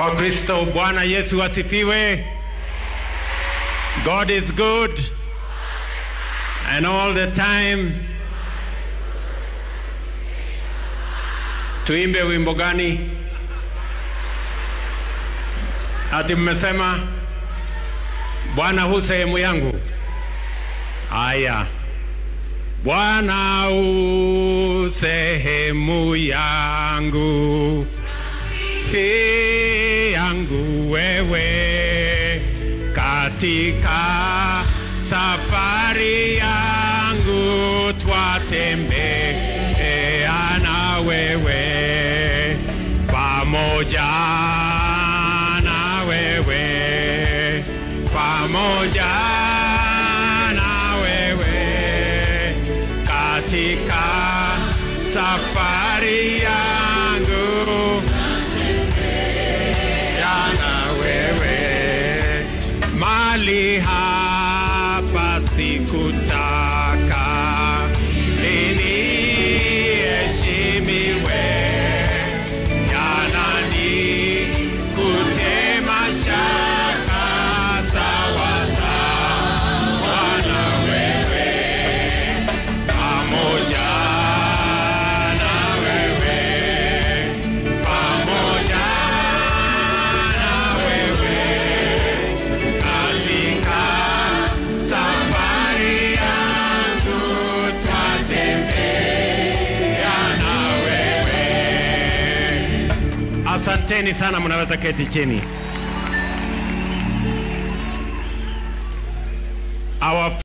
Kwa Kristo Bwana Yesu asifiwe. God is good and all the time. Tuimbe wimbo gani? Ati mmesema Bwana hu sehemu yangu. Haya, Bwana u sehemu yangu, fi yangu wewe, katika safari yangu twatembea na wewe, pamoja na wewe, pamoja na wewe katika safari yangu jana wewe mali hapa sikutaka liniheshimiwe jana ni kutema shaka sawa sawa na wewe pamoja na wewe pamoja na wewe katika safari yangu twatembea na wewe. Asanteni sana, mnaweza keti chini. Our